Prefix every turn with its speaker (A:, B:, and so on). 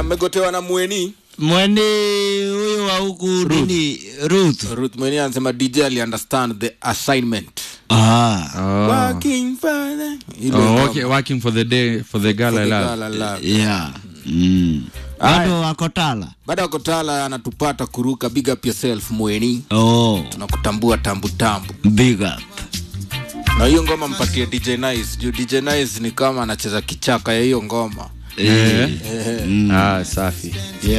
A: amegotewa na mweni
B: Mwene huyo wa huku nini Ruth.
A: ruth mweni anasema dj ali understand the assignment
B: Ah.
C: Oh.
A: Working for the- ile
C: Oh,
A: ngoma.
C: okay, working for the day for the girl
A: For
C: I
A: the
C: love.
A: girl I love.
B: Yeah. Mm. Bado wako tala.
A: baada ya kotala anatupata kuruka big up yourself mweni
B: Oh,
A: tunakutambua tambu tambu
B: big up.
A: na hiyo ngoma mpatie dj nice juu dj nice ni kama anacheza kichaka ya hiyo ngoma
C: Eh. Ah, safi.